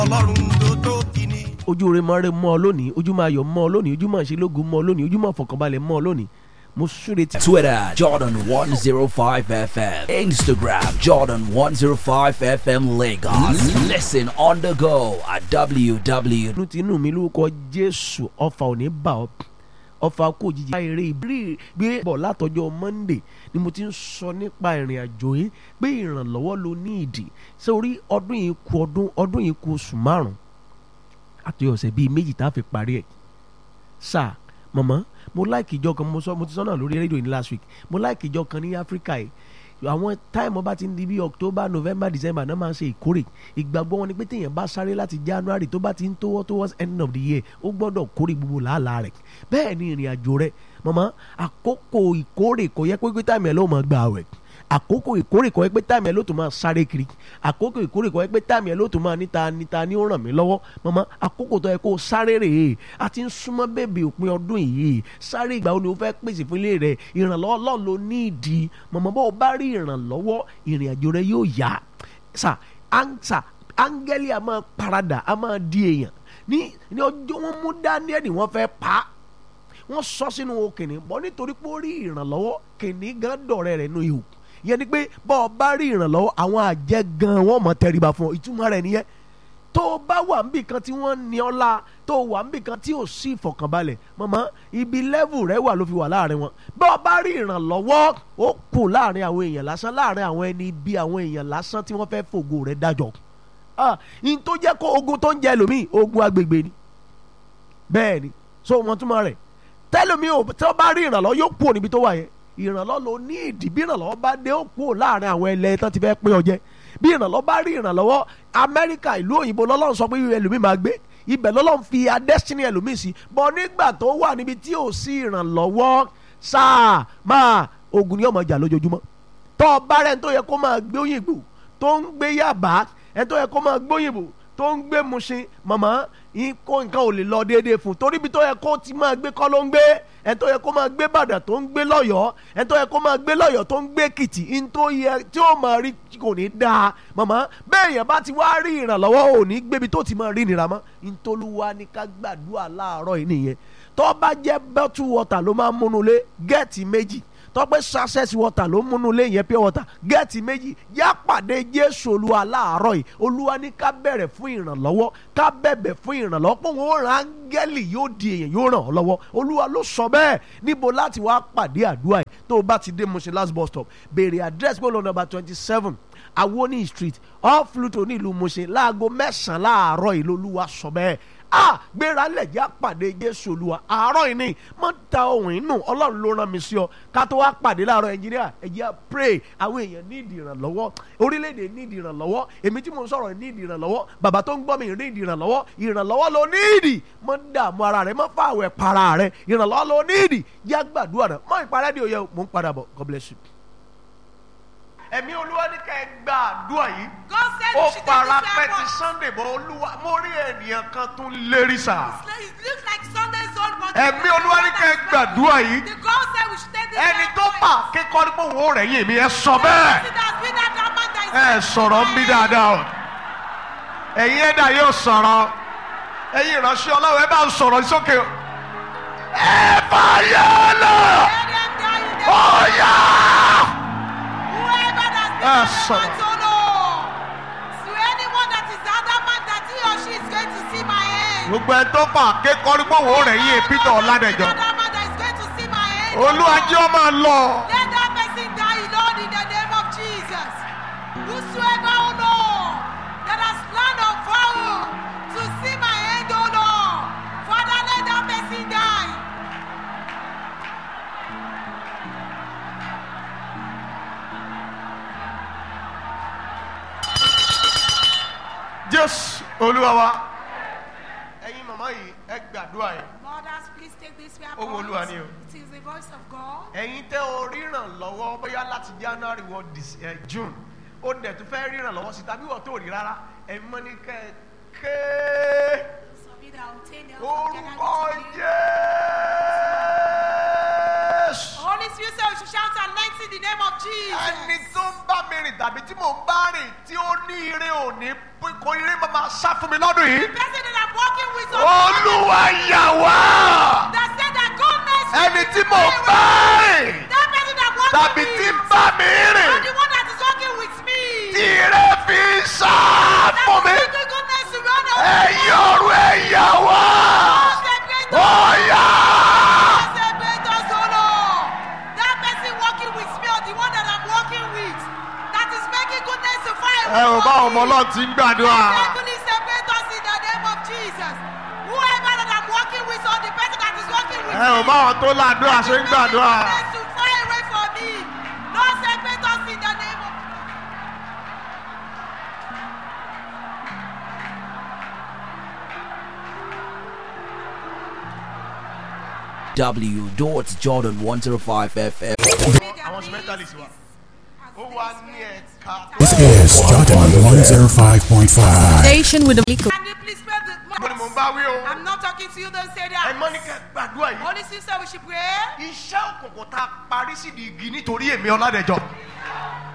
ọlọ́run tó tó kíní. ojú rẹ mọ́ rẹ mọ́ ọ lónìí ojú máa yọ̀ mọ́ ọ lónìí ojú máa ṣe lógun mọ́ ọ lónìí ojú máa fọkànbalẹ̀ mọ́ ọ lónìí mo súre tí. Twitter, Jordan105FM. Instagram, Jordan105FM Lagos. Listen on the go at www. inú ti inú mi lórúkọ jésù ọfà ò ní bà ọ́ ọfà kò jíjí. eré ìbírí gbé bọ̀ látọjọ́ monday ni mo ti ń sọ nípa ìrìn àjò yìí pé ìrànlọ́wọ́ ló ní ìdí sórí ọdún yìí kù ọdún ọdún yìí kù oṣù márùn-ún àti ọ̀sẹ̀ bíi méjì tá a fi parí ẹ̀ sáà mọ̀mọ́ mo láìkì ìjọ kan mo sọ mo ti sọ náà lórí rédíò ní last week mo láìkì ìjọ kan ní áfíríkà yìí àwọn táìmù bá ti ń di bí october november december náà máa ń ṣe ìkórè ìgbàgbọ́ wọn ni pé téèyàn bá sáré láti january tó bá ti ń tówọ́ towards end of the year ó gbọ́dọ̀ kórè gbogbo làálàá rẹ̀ bẹ́ẹ̀ ni ìrìn àjò rẹ̀ mọ̀mọ́ àkókò ìkórè kò yẹ pé pé táìmù ẹ̀ ló máa gbà wẹ̀ àkókò ìkórè kò yẹ pé táìmù ẹ̀ ló tún máa sáré kiri àkókò ìkórè kò yẹ pé táìmù ẹ̀ ló tún máa níta níta ní ó ràn mí lọ́wọ́ mọ̀mọ́ àkókò tó yẹ kó o sáré rèé a ti ń súnmọ́ bèbè òpin ọdún yìí sáré ìgbà wo ni o fẹ́ pèsè fún ilé rẹ̀ ìrànlọ́wọ́ Ọlọ́run ló ní ìdí mọ̀mọ́ bó o bá rí ìrànlọ́wọ́ ìrìn àjò rẹ yóò yá sà ánsà áńgẹ́lì a máa paradà a máa di èèyàn ní ní ọjọ́ wọn mú Dáníẹ́lì wọ́n fẹ́ pa á wọ́n sọ sínú kìnìún bọ́ nítorí pé ó rí ìrànlọ́wọ́ kìnìún gan dọ̀rẹ́ rẹ̀ nù ihò yẹn ni pé bọ́ ọ bá rí ìrànlọ́wọ́ àwọn àjẹ́ gan wọ́n mọ̀ tẹríba fún ọ ìtumọ̀ rẹ̀ nìyẹn tó o bá wà níbì kan tí wọ́n ní ọ́ la tó o wà níbì kan tí ò sí ìfọ̀kànbalẹ̀ mọ̀mọ́ ibi lẹ́vù rẹ̀ wà ló fi wà láàrin wọn bọ́ ọ bá rí ìrànlọ́wọ́ ó kù láàrin àwọn èèyàn lásán láàrin àwọn ẹni bí àwọn èèyàn lásán tí wọ́n fẹ́ fògo rẹ̀ dájọ́ ah in tó jẹ́ kó ogun tó ń jẹ lómi ogun agbègbè ni bẹ́ẹ̀ ni so wọ́n túmọ̀ rẹ̀ tẹ́lómi ò tí wọ́n bá rí ìrànlọ́wọ́ yóò kú níbi tó wà yẹn ìrànlọ́wọ́ ló ní ìdí bí ìrànlọ́wọ́ bá dé ó kú láàrin àwọn ẹlẹ́ tán ti fẹ́ pín ọ jẹ bí ìrànlọ́wọ́ bá rí ìrànlọ́wọ́ amẹ́ríkà ìlú òyìnbó lọ́lọ́run sọ pé ẹlòmíì máa gbé ibẹ̀ lọ́lọ́run fi adẹ́sínì ẹlòmíì sí bọ́ nígbà tó wà níbi tí ò sí ìrànlọ́wọ́ sáà máa ogun ni ọmọ jà lójoojúmọ́ tọ́ ọ bá rẹ̀ ń tó yẹ kó máa gbé òyìnbó tó ń gbé yàbá ẹ̀ tó yẹ kó máa gbé òyìnbó tó ń gbé Mushin màmá kó nǹkan ò lè lọ déédéé fún torí ibi tó yẹ kó ti máa gbé kọ́ ló ń gbé ẹ̀ tó yẹ kó máa gbé Ìbàdàn tó ń gbé lọ́yọ̀ọ́ ẹ̀ tó yẹ kó máa gbé lọ́yọ̀ọ́ tó ń gbé Èkìtì ń tó yẹ tí ó máa rí kò ní dáa màmá bẹ́ẹ̀ yẹn bá ti wá rí ìrànlọ́wọ́ ò ní gbébi tó ti máa rí nira mọ́ ntolúwa ní ká gbàdúrà láàárọ̀ yìí nìyẹn tó bá jẹ́ bottle water ló máa ń múnú lé gẹ́ẹ̀tì méjì tọ́pẹ́ success water ló múnú lé yẹn pure water gẹ́ẹ̀tì méjì yá pàdé jésù olúwa láàárọ̀ yìí olúwa ní ká bẹ̀rẹ̀ fún ìrànlọ́wọ́ ká bẹ̀bẹ̀ fún ìrànlọ́wọ́ pé òun ó ràn áńgẹ́lì yóò di èèyàn yóò ràn ọ́ lọ́wọ́ olúwa ló sọ bẹ́ẹ̀ níbo láti wá pàdé àdúrà yìí tó o bá ti dé Mushin last bus stop béèrè address pé olóńgbò number twenty seven awoni street off Luto ní ìlú Mushin láago mẹ́sàn-án láàárọ̀ yìí lolúwa sọ bẹ́ẹ̀ a gbéra lẹ̀jẹ̀ àpàdé jésù olúwa àárọ̀ yìí ni mo ń ta ohun inú ọlọ́run ló rán mi sí ọ ká tó wá pàdé láàárọ̀ ẹnjìníà ẹ̀jẹ̀ pray àwọn èèyàn ní ìdí ìrànlọ́wọ́ orílẹ̀-èdè ní ìdí ìrànlọ́wọ́ èmi tí mo ń sọ̀rọ̀ ní ìdí ìrànlọ́wọ́ bàbá tó ń gbọ́ mi ní ìdí ìrànlọ́wọ́ ìrànlọ́wọ́ ló ní ìdí mo ń dààmú ara rẹ mo ń fa àwẹ̀ para rẹ ìrànlọ́wọ́ ló ní ìdí yá gbàdúrà rẹ mọ ìparẹ́ di òye mo ń padà bọ̀ God bless you. ẹ̀mí olúwa ní ká ẹ gba àdúrà yìí God said ó you should take para this pẹ́ ti weapon. Sunday bọ̀ olúwa mo rí ènìyàn kan tún lérí sáà It looks like Sunday's old but ẹ̀mí olúwa ní ká ẹ gbàdúrà yìí The God said we should take this ẹni tó weapon. bà kíkọ́ ní pé òun ò rẹ̀yìn mi ẹ sọ bẹ́ẹ̀ It has been that drama that is ẹ sọ̀rọ̀ ń bí dáadáa o ẹ̀yin ẹ̀dá yóò sọ̀rọ̀ ẹ̀yin ìránṣẹ́ ọlọ́run ẹ bá ń sọ̀rọ̀ sókè o ẹ fàyà lọ Let them die in the- ọ̀yà Whoever that Ah, is son. to know. To anyone that is adamant that he or she is going to see my hand. gbogbo ẹ tó bà kíkọ́ ní pé òun ò rẹ̀yìn Peter Ọládẹ̀jọ Adamant that is going to see my hand. olúwa jẹ́ ọ máa lọ Let that person die, Lord, in the name of Jesus. Whosoever, oh Lord, that has planned or vowed to see my hand, oh Lord, Father, let that person die. Jésù olúwa wa ẹ̀yin màmá yìí ẹ gbàdúrà yìí. Mothers, please take this way. Ohùn Olúwa ni o. It is the voice of God. ẹ̀yin tẹ́ o ríran lọ́wọ́ bóyá láti january wọ dis ẹ̀ june ó dẹ̀ tún fẹ́ ríran lọ́wọ́ sí tàbí wọ́n tó rí rárá ẹ̀yin mọ́ ní kẹ́ ẹ ké Some of you that obtain the help of orúkọ January to you. jésù Holy Spirit said we should shout and light in the name of Jesus. ẹni tó ń bá mi rìn tàbí tí mò ń bá rìn tí ó ní ire òní ìrìn máa máa sá fún mi lọ́dún yìí. person that I'm working with on olúwa yà wá. that said that goodness ẹni tí mo bá rìn that person that working tàbí with tí ń bá mi or rìn the one that is working with me tí ire fi ń sá that fún is mi. making goodness to run away ẹ̀yin ọ̀run ẹ̀ yà wá. Separate ó us. yá. Separate us, oh Lord. That person working with me or the one that I'm working with that is making goodness to fire. ẹ ò bá ọmọ ọlọ́run ti ń gbàdúrà. Heavenly separate us in the name of Jesus. Whoever that I'm working with or the person that is working with ẹ ò bá àwọn tó ládùúrà ṣe ń gbàdúrà. goodness to fire away from me. Lord, separate us in the name of W. Jordan 105 FM. àwọn instrumentalist wa. ó wà ní ẹ̀ka. This is Jordan 105.5. Station with the Can you please pray the mo ni mo ń bá wí o. I'm not talking to you, don't say ẹ that. mọ́ ní kẹ́ gbàdúrà yìí. Holy Sister, we should pray. iṣẹ́ òkùnkùn tá a parí sídìí igi nítorí èmi ọ̀làdẹ̀jọ́.